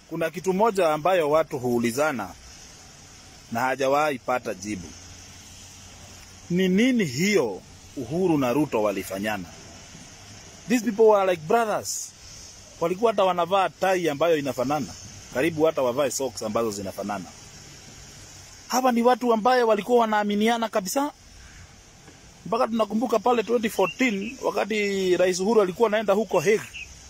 kuna kitu moja ambayo watu huulizana na hajawahi pata jibu. Ni nini hiyo Uhuru na Ruto walifanyana? These people were like brothers. Walikuwa hata wanavaa tai ambayo inafanana, karibu hata wavae socks ambazo zinafanana. Hawa ni watu ambaye walikuwa wanaaminiana kabisa, mpaka tunakumbuka pale 2014 wakati Rais Uhuru alikuwa anaenda huko Hague,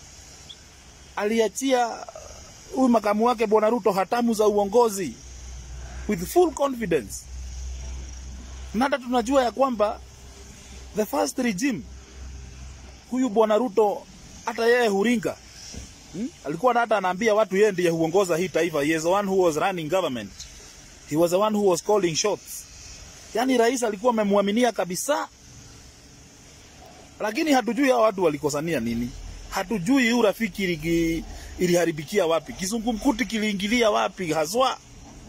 aliachia huyu makamu wake Bwana Ruto hatamu za uongozi with full confidence, na hata tunajua ya kwamba the first regime huyu Bwana Ruto hata yeye huringa hmm? alikuwa na hata anaambia watu yeye ndiye huongoza hii taifa. He is the one who was running government. He was the one who was calling shots. Yani rais alikuwa amemwaminia kabisa, lakini hatujui hao watu walikosania nini. Hatujui hii urafiki iligi- iliharibikia wapi, kizungumkuti kiliingilia wapi haswa.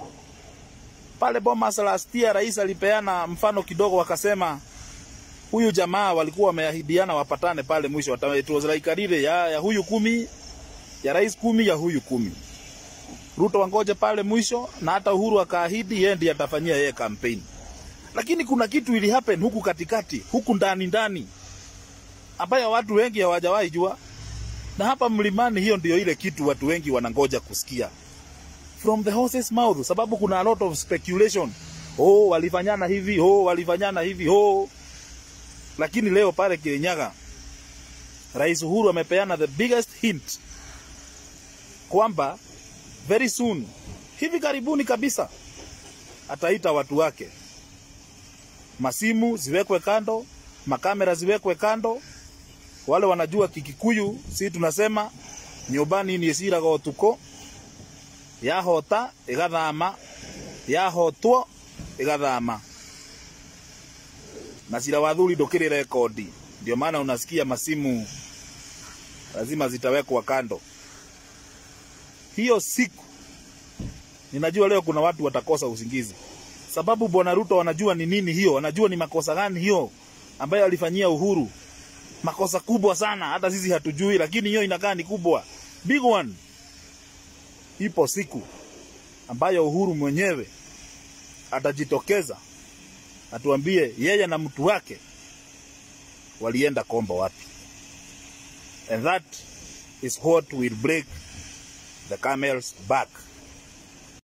Pale Bomas last year rais alipeana mfano kidogo, wakasema huyu jamaa walikuwa wameahidiana wapatane pale mwisho, wata- it was like a relay ya, ya huyu kumi ya rais kumi ya huyu kumi. Ruto wangoje pale mwisho, na hata Uhuru akaahidi yeye ndiye atafanyia yeye kampeni. Lakini kuna kitu ili happen huku katikati, huku ndani ndani, ambayo watu wengi hawajawahi jua, na hapa mlimani, hiyo ndio ile kitu watu wengi wanangoja kusikia from the horse's mouth, sababu kuna a lot of speculation. Oh, walifanyana hivi, oh, walifanyana hivi, oh. Lakini leo pale Kirinyaga, Rais Uhuru amepeana the biggest hint kwamba very soon, hivi karibuni kabisa, ataita watu wake, masimu ziwekwe kando, makamera ziwekwe kando. Wale wanajua Kikikuyu, si tunasema nyumbani ni esiraga otuko yahota igathama yahotwo igathama na cira wa thuri ndukiri rekodi. Ndio maana unasikia masimu lazima zitawekwa kando. Hiyo siku ninajua leo kuna watu watakosa usingizi, sababu bwana Ruto wanajua ni nini hiyo, wanajua ni makosa gani hiyo ambayo alifanyia Uhuru, makosa kubwa sana, hata sisi hatujui, lakini hiyo inakaa ni kubwa, big one. Ipo siku ambayo Uhuru mwenyewe atajitokeza atuambie yeye na mtu wake walienda kombo wapi, and that is what will break the camel's back.